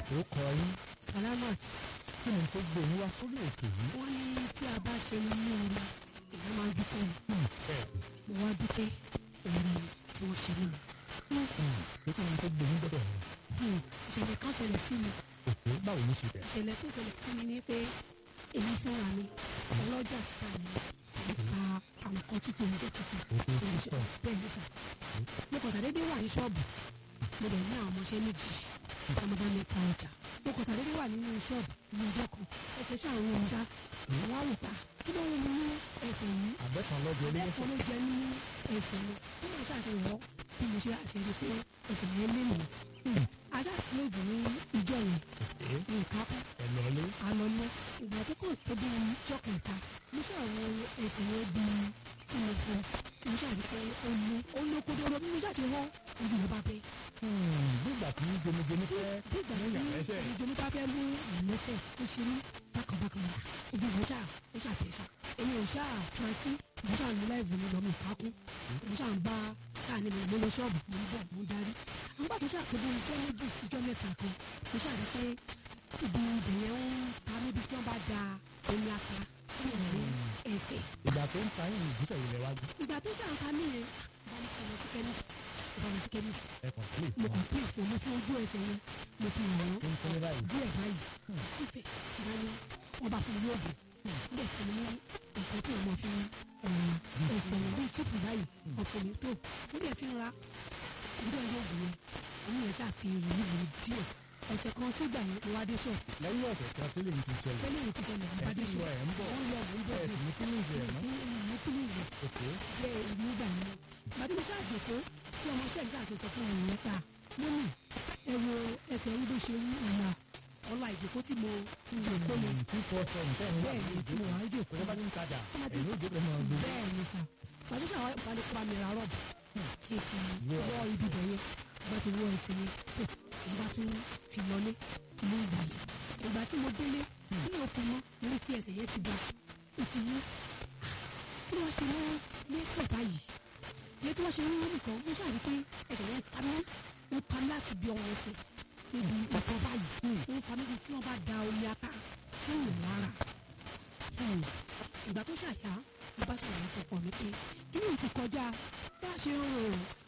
ó kọ yín salamat kí ni tó gbé yín wá sórí ètò yìí. wọ́n ní tí a bá ṣe ní orí èèyàn máa ń dúpẹ́ ni bẹ́ẹ̀ mo wá dúpẹ́ orí tí wọ́n ṣe nínú. ni pé kí ni tó gbé yín gbọ́dọ̀ yẹn. ìṣẹ̀lẹ̀ kan ṣẹlẹ̀ sí mi òkè báwo ló ṣe bẹ̀rẹ̀. ìṣẹ̀lẹ̀ tó ṣẹlẹ̀ sí mi ni pé èmi fúnra mi ọlọ́jà títà mi nípa àwọn kan tuntun oúnjẹ tuntun òkè tó ń ṣe púpọ̀ bẹ́ẹ̀ ní sà. mo kàn tàdédé wà ní ṣọ́ọ̀bù mo dẹ̀ ní àwọn ọmọọṣẹ́ méjì ọmọ bá mi ta ọjà mo kàn tàdédé wà nínú ṣọ́ọ̀bù ní ọjọ́ kan ẹsẹ̀ ṣáà ń wọ́n já àwọn àwòká kí ló ń mú ẹsẹ̀ yìí àbẹ́kan lọ́jọ́ ilé ẹ̀kọ́ ló jẹ ní ẹsẹ̀ mi bí mo ṣàṣeyọ̀ bí mo ṣe àṣeyọ̀ pé ẹsẹ̀ yẹn lé mi ajá close ní ìjọ yẹn òkè ní ìkápá ẹ̀ lọ́lé. àlọ́lẹ́ ìgbà tó kàn tó bí ìjọ kẹta mo ṣàwọn ẹsẹ̀ yẹn bí tí mo fọ tí mo ṣàrí pé ó ní ó ní kódóró bí mo ṣàṣe wọ́ ojú mi bá bẹ́ nígbà tí gbẹmígbẹmí fẹ́ bí ìgbà lẹ́yìn tí àlẹ́sẹ̀ ojú mi bá fẹ́ mú ìlẹ́sẹ̀ ó ṣe ní bákanbákan rà ojú mi ṣáà ó ṣàtẹ̀ṣà èmi ò ṣáà fura sí mo ṣáà ní láìvù mi lọ mi kákún mo ṣáà ń bá sáà ní mi mo lọ ṣọ́ọ̀bù mo ń bọ̀ mo ń darí àwọn gbà tó ṣáà tó bí ọjọ́ méjì síjọ́ mẹ́ta kan mo ṣáà rí pé ibi ibẹ̀ yẹn ń ta níbi tí wọ́n bá da omi ata sí ìrìn ẹsẹ̀ ìgbà tó ń ta yín ìgbésẹ̀ yìí lẹ wá gbé ìgbà tó ṣáà ń ta mí yẹn bá mi kọ́ lọ sí kẹ́mísì bá mi sí kẹ́mísì ẹ̀kọ́ tó lè mo fún kàn pé ìfò mo fi ojú ẹsẹ̀ yẹn mo fi hàn tó ń tẹ́lẹ̀ báyìí. díẹ̀ báyìí sífẹ̀ bá ní wọ́n bá fún mi lóògùn níbẹ̀ fún mi ní nǹkan tí wọ́n fi ẹsẹ̀ yẹn bíi túpù báyìí ọ̀fọ̀ mi tó níbẹ̀ fi ń ra níbẹ̀ lóògùn yẹn òun yẹn ṣàfihàn ìlú díẹ̀ ọ̀sẹ̀ kan sígbà yẹn mo wá dé ṣọ̀ lẹ́yìn ọ̀sẹ̀ kan tí lèmi ti ṣẹlẹ̀ tẹ́lẹ̀ yìí ti ṣẹlẹ̀ mo bá dé ẹ̀ ń ṣọ̀ lọ ẹ̀ ń bọ̀ wọ́n lọ mò ń bọ̀ ẹ̀ sì ní kílíìsì ẹ̀ mọ́. ní kílíìsì òkè jẹ́ nígbà yẹn gbàtí mo ṣáà jòkó tí ọmọ iṣẹ́ ìgbà àti sọ fún ọ̀rọ̀ yẹn pa mọ́mì ẹ wo ẹsẹ̀ ń bó ṣe wú ìyá ọlá ìjòkó tí mo jòkó ni tí kò sọ nǹkan ẹ̀ ń wà bẹ́ẹ̀ ni tí mo wà ń jòkó tó bá ti ń tajà Tó bá ti- ẹ̀yìn òjò pẹ̀lú ọgbẹ́. bẹ́ẹ̀ ni sà gbàtí ṣàwọn ìpàdé pa mi ra rọ́ọ̀bù kí n fi wọ́ ibi bẹ̀ yẹn bá ti wọ́ ẹsẹ̀ yẹn tó ìgbà tó fi lọlé ní ìgbà yẹn ìgbà tí mo délé tí mo fi mọ́ mo rí pé ẹsẹ̀ yẹn ti ga ó ti wú kí wọ́n ṣe mọ́ lẹ́sẹ̀ báyìí iye tí wọ́n ṣe ń wú nìkan mo ṣàrí pé ẹsẹ̀ yẹn ta mí ó ta mí láti bí ọwọ́ ẹsẹ̀ níbi nǹkan báyìí ó ta mí bíi tí wọ́n bá da omi ata fún ìyẹn lára ìgbà tó ṣàyà mo bá ṣàlàyé fọpọ mi pé kí ni ti kọjá bá a ṣe ń rò ó